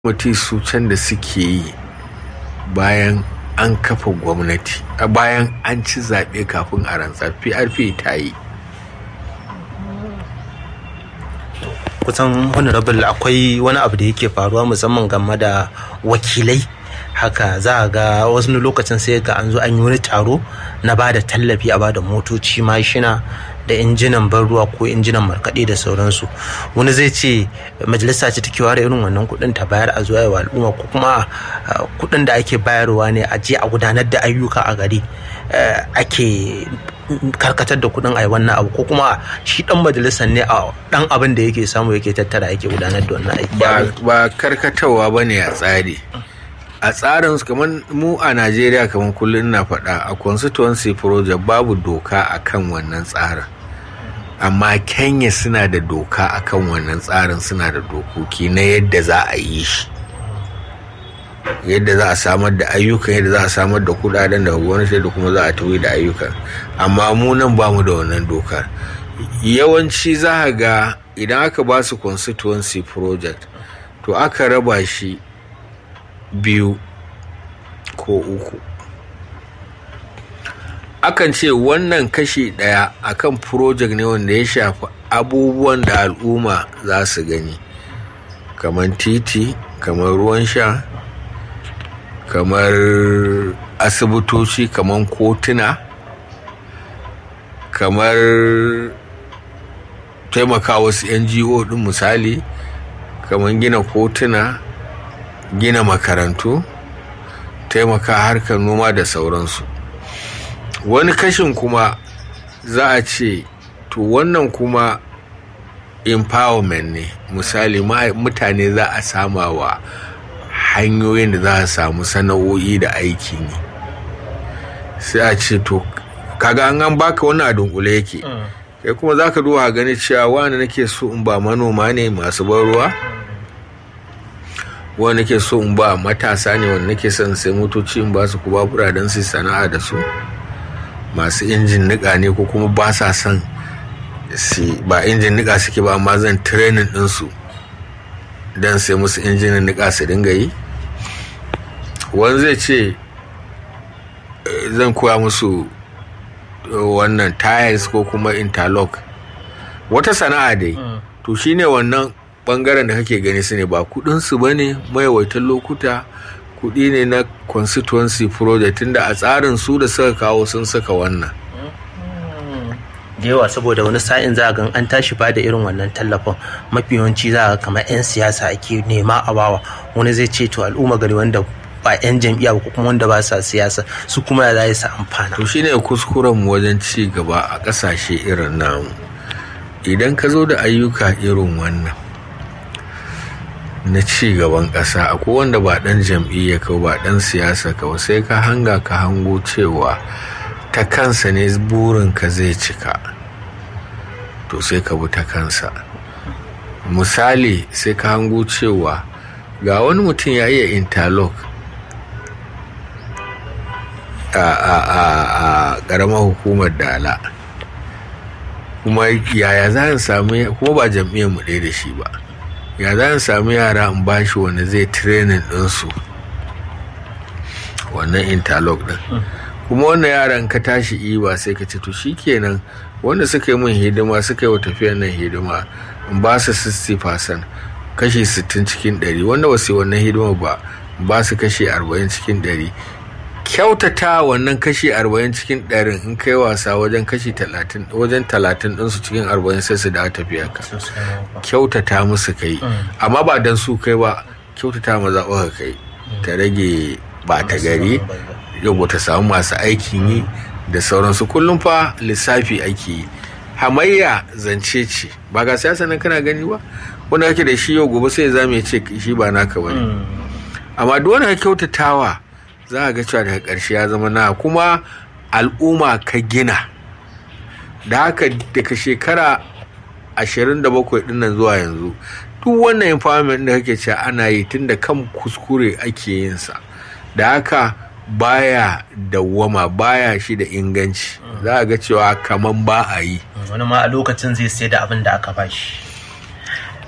kwamiti su can da suke yi bayan an kafa gwamnati a bayan an ci zaɓe kafin a rantsar prp ta yi kusan honorable akwai wani abu da yake faruwa musamman game da wakilai haka za a ga wasu lokacin sai ga an zo an yi wani taro na ba da tallafi a ba da motoci mashina da injinan ban ruwa ko injinan markaɗe da sauransu wani zai ce majalisa ce take ware irin wannan kuɗin ta bayar a zuwa wa al'umma ko kuma kuɗin da ake bayarwa ne a je a gudanar da ayyuka a gari ake karkatar da kuɗin a wannan abu ko kuma shi ɗan majalisar ne a ɗan abin da yake samu yake tattara yake gudanar da wannan aiki ba karkatawa ba ne a tsari a tsarin kamar mu a najeriya kamar kullum na faɗa a constituency project babu doka akan wannan tsarin amma kenya suna da doka akan wannan tsarin suna da dokoki na yadda za a yi shi yadda za a samar da ayyukan yadda za a samar da kudaden da gwamnati da kuma za a tafi da ayyukan amma mu nan ba mu da wannan dokar yawanci za a ga idan aka ba su constituency project to aka raba shi biyu ko uku akan ce wannan kashi ɗaya akan project ne wanda ya shafi abubuwan da al'umma za su gani kamar titi kamar ruwan sha kamar asibitoci kamar kotuna kamar taimaka wasu ngo ɗin misali kamar gina kotuna gina makarantu taimaka harkar noma da sauransu wani kashin kuma za a ce to wannan kuma empowerment ne misali mutane za a sama wa hanyoyin da za a samu sana'o'i da aiki ne sai a ce to kaga an an baka wani a dunkule yake kai kuma za ka duba gani cewa wani nake so in ba manoma ne masu ban ruwa wani nake so in ba matasa ne wanda nake son sai motoci in ba su ku babura don su sana'a da su masu injin nika ne ko kuma ba sa son ba injin nika suke ba amma zan training ɗinsu don sai musu injinin nika su dinga yi wani zai ce zan koya musu wannan tires ko kuma interlock wata sana'a dai to shine wannan bangaren da kake gani su ne ba kudinsu ba ne maiwaitan lokuta kudi ne na constituency project tunda a tsarin su da suka kawo sun saka wannan da yawa saboda wani sa'in za a gan an tashi ba da irin wannan tallafin mafi yawanci za a kamar 'yan siyasa ake nema a bawa wani zai ce to al'umma gari wanda ba 'yan jam'iyya ko kuma wanda ba sa siyasa su kuma ya za su amfana to shine kuskuren mu wajen ci gaba a kasashe irin namu idan ka zo da ayyuka irin wannan na ci gaban ƙasa akwai wanda ba ɗan jam'iyya ka ba ɗan siyasa ka sai ka hanga ka hango cewa ta kansa ne burinka zai cika to sai ka bi ta kansa misali sai ka hango cewa ga wani mutum ya iya interlock a ƙaramar hukumar dala kuma yaya za a sami kuma ba jam'iyyar mu ɗaya da shi ba ya za a sami yara in bashi wanda zai training ɗinsu wannan interlock ɗin kuma wannan yaran ka tashi iba sai ka ce to kenan wanda suka yi min hidima suka yi wa tafiyar nan hidima in ba su 60% kashi 60 cikin 100 wanda ba su yi wannan hidima ba ba su kashi 40 cikin 100 kyautata wannan kashi 40 cikin 100 in kai wasa wajen kashi 30 wajen 30 ɗinsu cikin 40 sai su da tafiya ka kyautata musu kai amma ba dan su kai ba kyautata maza ka kai ta rage ba ta gari yau ta samu masu aikin yi da sauransu kullum fa lissafi ake yi hamayya zance ce ba ga siyasa nan kana gani ba wanda kake da shi yau gobe sai za mu ce shi ba naka ba ne amma duk wanda ka kyautatawa za a ga cewa daga ƙarshe ya zama na kuma al'umma ka gina da haka daga shekara 27 din nan zuwa yanzu duk wannan empowerment da kake cewa ana yi tun da kan kuskure ake yin sa da haka baya dawwama baya shi da inganci za a ga cewa kaman ba a yi wani ma a lokacin zai sai da abin da aka bashi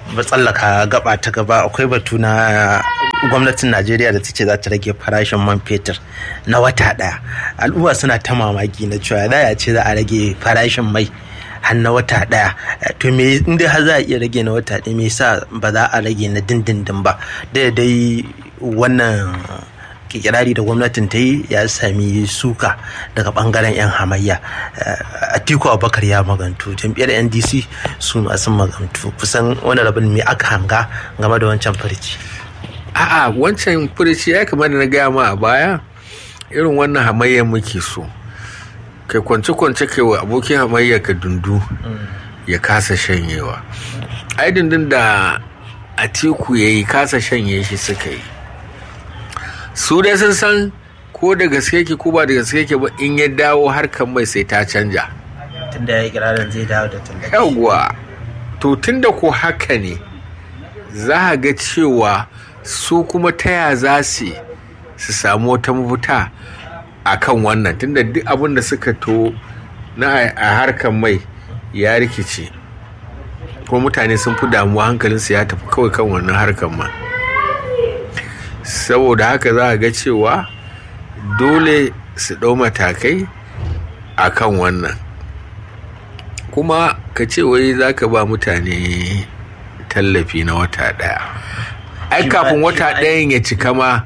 ba tsallaka gaba ta gaba akwai batu na gwamnatin najeriya da ta ce za ta rage farashin man fetur na wata daya al'umma suna ta mamaki na cewa za a ce za a rage farashin mai har na wata daya to me inda har za a iya rage na wata daya me yasa ba za a rage na dindindin ba da dai wannan kirari da gwamnatin ta yi ya sami suka daga bangaren 'yan hamayya atiku abubakar ya magantu jam'iyyar ndc su masu magantu kusan wani rabin me aka hanga game da wancan furici a'a wancan furici ya kamar da na gaya ma a baya irin wannan hamayyar muke so kai kwance-kwance kai wa abokin hamayyar ka dundu ya kasa shanyewa ai dundun da atiku ya yi kasa shanye shi suka yi su dai sun san ko da gaske ke ko ba da gaske ke ba in ya dawo harkar mai sai ta canja tunda ya yi kirarin zai dawo da tallafi yawwa to tunda ko haka ne za a ga cewa su kuma taya za su su samu wata mafita a kan wannan tunda duk abin da suka to na a harkar mai ya rikice kuma mutane sun fi damuwa hankalinsu ya tafi kawai kan wannan harkar ma saboda haka za a ga cewa dole su ɗau matakai a kan wannan kuma ka ce wai za ka ba mutane tallafi na wata ɗaya ai kafin wata ɗayan ya cika ma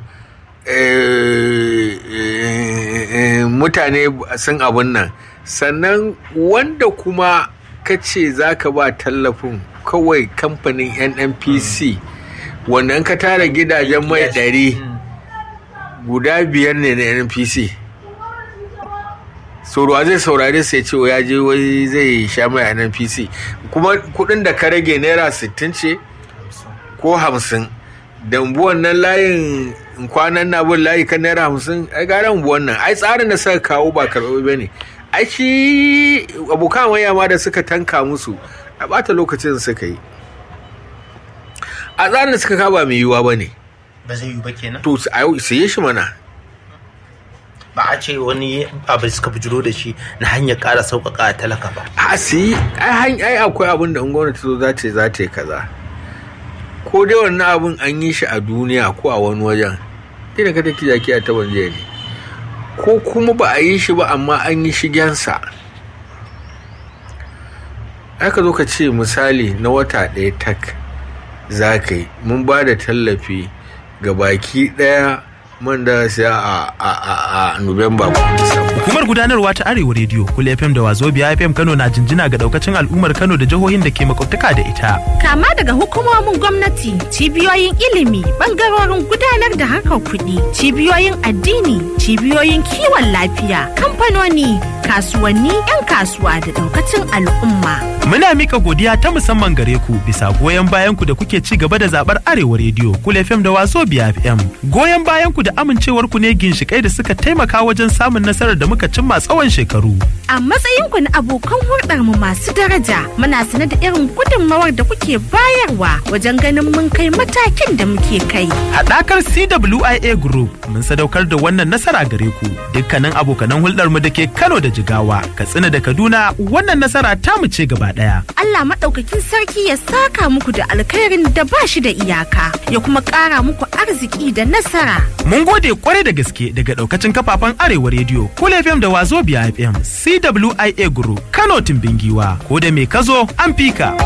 mutane sun abun nan sannan wanda kuma ka ce za ka ba tallafin kawai kamfanin nnpc wannan ka tara gidajen mai ɗari guda biyar ne na npc sauruwa zai saurare sai ce ya je wai zai sha mai a npc kuma kudin da ka rage naira 60 ce ko 50 da wannan layin kwanan na bin layi kan naira 50 ai gara wannan ai tsarin da suka kawo ba karɓi ba ne ai shi abokan waya ma da suka tanka musu a bata lokacin suka yi a tsarin da suka kawo ba mai yiwuwa ba ne ba zai yi ba kenan to su yi shi mana ba a ce wani abu suka bujiro da shi na hanyar ƙara sauƙaƙa a talaka ba a su yi ai akwai abin da gwamnati zo za ta za ta yi kaza ko dai wannan abin an yi shi a duniya ko a wani wajen dai da ka take jaki a taban jiya ne ko kuma ba a yi shi ba amma an yi shigensa aka zo ka ce misali na wata ɗaya tak za ka yi mun ba da tallafi ga baki ɗaya man da siya a a a a Nuwamba ko Disamba. Hukumar gudanarwa ta Arewa Radio, Kula FM da Wazobia FM Kano na jinjina ga daukacin al'ummar Kano da jihohin da ke makwabtaka da ita. Kama daga hukumomin gwamnati, cibiyoyin ilimi, bangarorin gudanar da harkar kuɗi, cibiyoyin addini, cibiyoyin kiwon lafiya, kamfanoni, kasuwanni, 'yan kasuwa da daukacin al'umma. Muna mika godiya ta musamman gare ku bisa goyon bayan ku da kuke ci gaba da zabar Arewa Radio, Kula FM da Wazobia FM. Goyon bayan ku da amincewar ku ne ginshikai da suka taimaka wajen samun nasarar da muka cimma tsawon shekaru. A matsayinku na abokan hulɗar mu masu daraja, muna sane da irin gudunmawar da kuke bayarwa wajen ganin mun kai matakin da muke kai. Haɗakar CWIA Group mun sadaukar da wannan nasara gare ku. Dukkanin abokanan hulɗar mu da ke Kano da Jigawa, Katsina da Kaduna, wannan nasara ta mu ce gaba ɗaya. Allah maɗaukakin sarki ya saka muku da alkhairin da ba shi da iyaka, ya kuma ƙara muku arziki da nasara. Mun gode kwarai da gaske daga ɗaukacin kafafen Arewa Radio, Cool FM da Wazobia FM, CWIA Group, Kano Timbingiwa, ko da me kazo an fika.